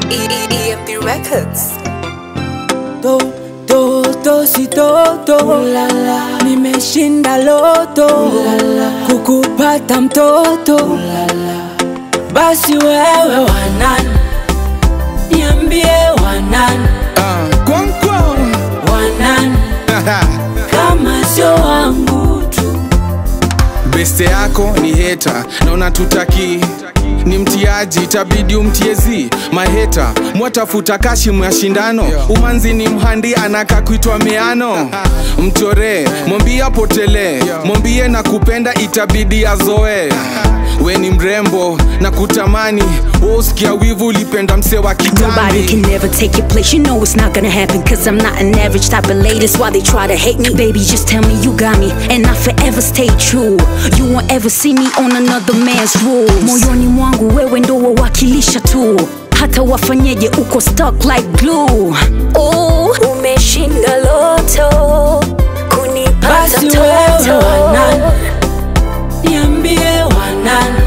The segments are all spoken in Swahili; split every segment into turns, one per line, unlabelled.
EMP Records.
to to to si toto Ulala. nimeshinda loto Ulala. kukupata mtoto Ulala. basi wewe wanani niambie wanani
Ah, kwang kwang.
wanani kama sio wangu tu
beste yako ni heta na unatutaki ni mtiaji itabidi umtiezi maheta mwatafuta kashimu ya shindano umanzi ni mhandi anaka kuitwa meano mchoree mwambie apotelee mwambie na kupenda itabidi azoe we ni mrembo na kutamani wosikia wivu ulipenda mse wa
Nobody
kitambi
can never take your place. You know it's not gonna happen. Cause I'm not an average type of lady. That's why they try to hate me. Baby, just tell me you got me. And I forever stay true. You won't ever see me on another man's rules. Moyoni mwangu wewe ndo wawakilisha tu. Hata wafanyeje uko stuck like glue. Oh, umeshinda loto. Kunipata
basi wewe wanani niambie wanani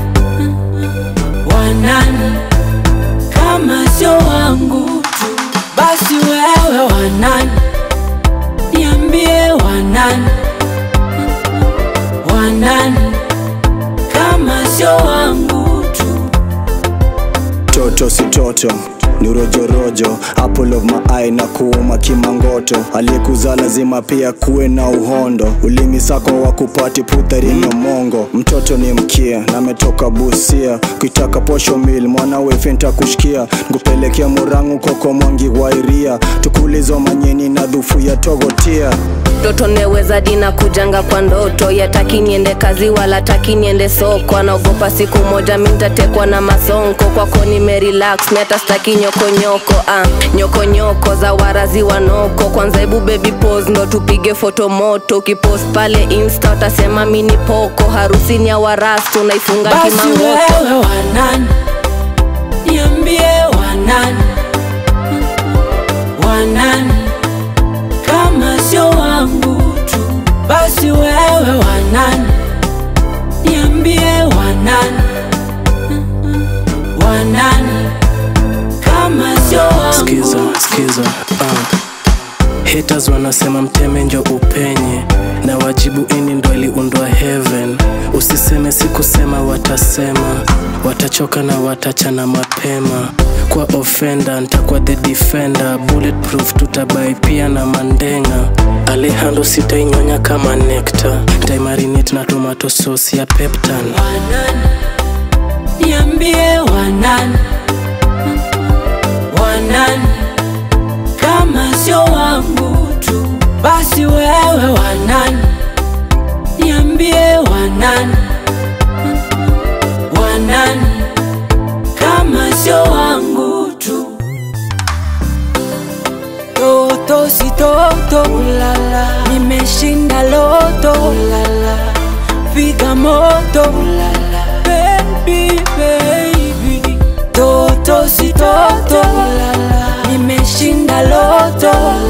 wanani kama sio wangu tu basi wewe wanani niambie wanani wanani kama sio wangu tu
toto si toto ni rojorojo apple of my eye na kuuma kimangoto aliyekuzaa lazima pia kuwe na uhondo ulimi sako wa kupati putharino mongo mtoto ni mkia na ametoka busia kuitaka posho mil mwanawe fenta kushikia nkupelekea murangu koko mwangi wairia tukulizo manyeni na dhufu ya togotia
mtoto neweza dina kujanga kwa ndoto yataki niende kazi wala taki niende soko anaogopa siku moja mintatekwa na masonko kwako nimerelax miata staki nyokonyoko ah, nyokonyoko za warazi wanoko kwanza hebu baby pose ndo tupige foto moto ukipost pale insta utasema mini poko harusini ya warastu unaifunga
basi
kimangoto
wewe wanani niambie wanani wanani kama sio wangu tu basi wewe wanani niambie wanani wanani kama sio wangu
skiza skiza uh. haters wanasema mteme njo upenye na wajibu ini ndo iliundwa heaven usiseme sikusema watasema watachoka na watachana mapema kwa ofenda ntakuwa the defender bulletproof tutabai pia na mandenga alehando sitainyonya kama nekta ntaimarinate na tomato sauce ya peptan
wanani niambie wanani wanani kama sio wangu tu basi wewe wanani niambie wanani wanani kama sio wangu tu toto si toto ulala nimeshinda loto ulala piga moto ulala baby baby toto si toto ulala nimeshinda loto ulala